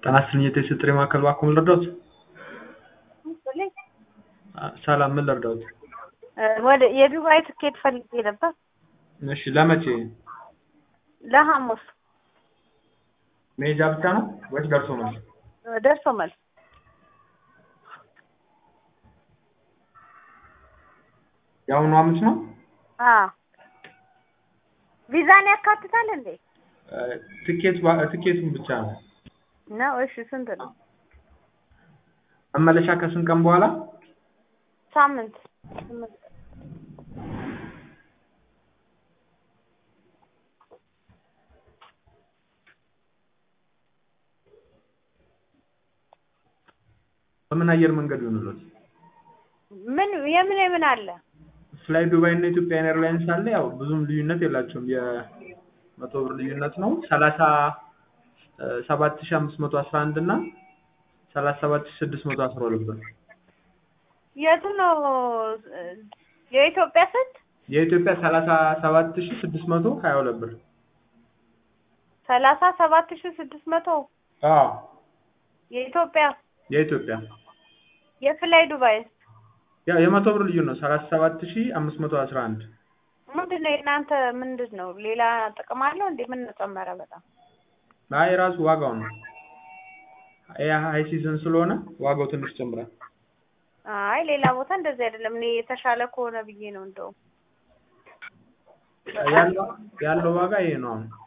ጤና ይስጥልኝ የቴስት ጥሪ ማዕከል እባክዎ ምን ልርዳዎት? ሰላም ምን ልርዳዎት? ወደ የዱባይ ትኬት ፈልጌ ነበር። እሺ ለመቼ? ለሐሙስ መሄጃ ብቻ ነው ወይስ ደርሶ መልስ? ደርሶ መልስ። የአሁኑ ሐሙስ ነው? አዎ ቪዛን ያካትታል እንዴ? ትኬቱ ትኬቱን ብቻ ነው። ነው እሺ ስንት ነው? መመለሻ ከስንት ቀን በኋላ? ሳምንት ስምንት ቀን። በምን አየር መንገድ ይሆንልዎት? ምን የምን የምን አለ? ፍላይ ዱባይ እና ኢትዮጵያን ኤርላይንስ አለ። ያው ብዙም ልዩነት የላቸውም። የመቶ ብር ልዩነት ነው። ሰላሳ ሰባት ሺህ አምስት መቶ አስራ አንድ እና ሰላሳ ሰባት ሺህ ስድስት መቶ አስራ ሁለት ብር። የቱ ነው የኢትዮጵያ ስንት? የኢትዮጵያ ሰላሳ ሰባት ሺህ ስድስት መቶ ሀያ ሁለት ብር። ሰላሳ ሰባት ሺህ ስድስት መቶ አዎ የኢትዮጵያ የኢትዮጵያ የፍላይ ዱባይ ያው የመቶ ብር ልዩነት ነው። ሰላሳ ሰባት ሺህ አምስት መቶ አስራ አንድ ምንድን ነው የእናንተ ምንድን ነው? ሌላ ጥቅም አለው እንዴ? ምን ጨመረ? በጣም አይ ራሱ ዋጋው ነው። ይሄ ሀይ ሲዝን ስለሆነ ዋጋው ትንሽ ጨምራል። አይ ሌላ ቦታ እንደዚህ አይደለም። እኔ የተሻለ ከሆነ ብዬ ነው እንደውም ያለው ያለው ዋጋ ይሄ ነው አሁን